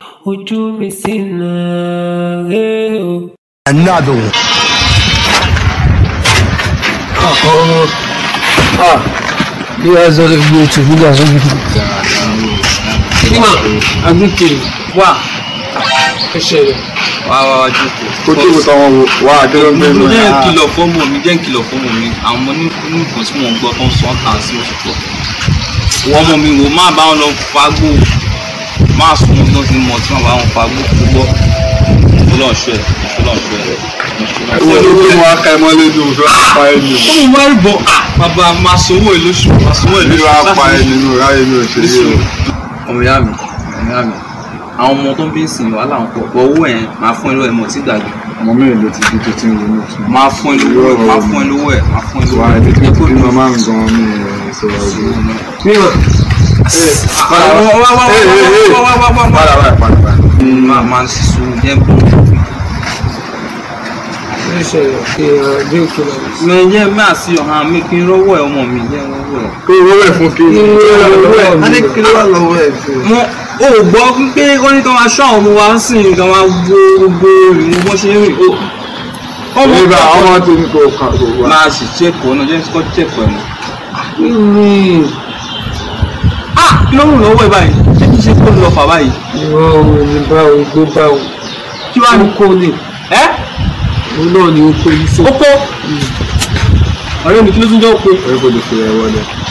ojú mi sì náà rè o. Another one. bí wàá sọ lè gbé ètò nígbà tó gbé. Nígbà agbẹ́kẹ̀rẹ̀ wà ẹsẹ̀ rẹ̀. wá wá wá jókòó. kó tó kó táwọn wò wá àdéhùn ń bẹ́ẹ̀ mo jẹ́ náà. ìkìlọ̀ fọ́mọ mi jẹ́ ìkìlọ̀ fọ́mọ mi àwọn ọmọ ní ní nǹkan tí mò ń gbọ́ tó ń sọ ọ́ tà sí oṣù pọ̀. wọ́n ọmọ mi wò má bá wọn lọ fagbó má sùn wọn tó ti mọ̀ tí wọ́n bá wọn fagbó púpọ̀. ìfọlọ́ọ̀ṣẹ́ ìfọlọ́ọ̀ṣẹ́ owó ló gbé wọn aka ẹ mọ́lé ní oṣù apá ẹ nínú. ọmọ wa rí bọ̀ bàbá máa sanwó ẹ̀ lóṣù máa sanwó ẹ̀ ní lóṣù wàá pa ẹ nínú ráyè ní òṣèré o. ọmọ ìyá mi ọmọ ìyá mi àwọn ọmọ tó ń bí ń sìn wàhálà ń pọ̀ pọ̀ owó ẹ̀ máa fún ẹ lọ́wọ́ ẹ̀ mọ̀ tí gbàgbé ọmọ mẹ́rin ló ti di tó ti ń ronú fún. máa fún ẹ lówó ẹ̀ máa fún ẹ lówó ẹ̀ máa fún ẹ lówó wà á ẹ̀ ẹni tí mo ti bímọ máa ń gan ní ìṣòro ojú. Nígbà padà báyìí padà báyìí. máa máa sísú jẹ́ bọ̀. ẹsẹ̀ rẹ̀ kí agbẹ́kẹ̀rẹ̀ rẹ̀. mi jẹ́ máa sí ọ̀hán mi kí n rọ́wọ́ ẹ̀ ọmọ mi jẹ́ rọ́wọ́ ẹ̀. kó owó ẹ̀ fún kí. a ní kí ló wà lọ́wọ́ ẹ̀ fún mo ò gbọ́ pé ó ní kí wọ́n máa ṣọ́ àwọn ọmọ wa ń sìn kí wọ́n máa wo gbogbo ìrìn bó ṣe ń rìn ó. ọmọ nígbà ọmọ tó ní kó kà kó wá. máa sì ṣèkọ̀ ọ̀nà jẹ́ kó ṣèkọ̀ ẹ̀ mọ́. ní ah kí ló ń rùn lọ́wọ́ ẹ̀ báyìí ṣé kí ṣe kó lọ fà báyìí. ìwọ̀n òun ní báwo igbó báwo kí wàá ní kó ní ẹ́ òun náà ní oko yìí ó kó ọ̀rẹ́ mi kí ló tún jẹ́ ó kó. ẹ kò lè fi ẹ wọlé.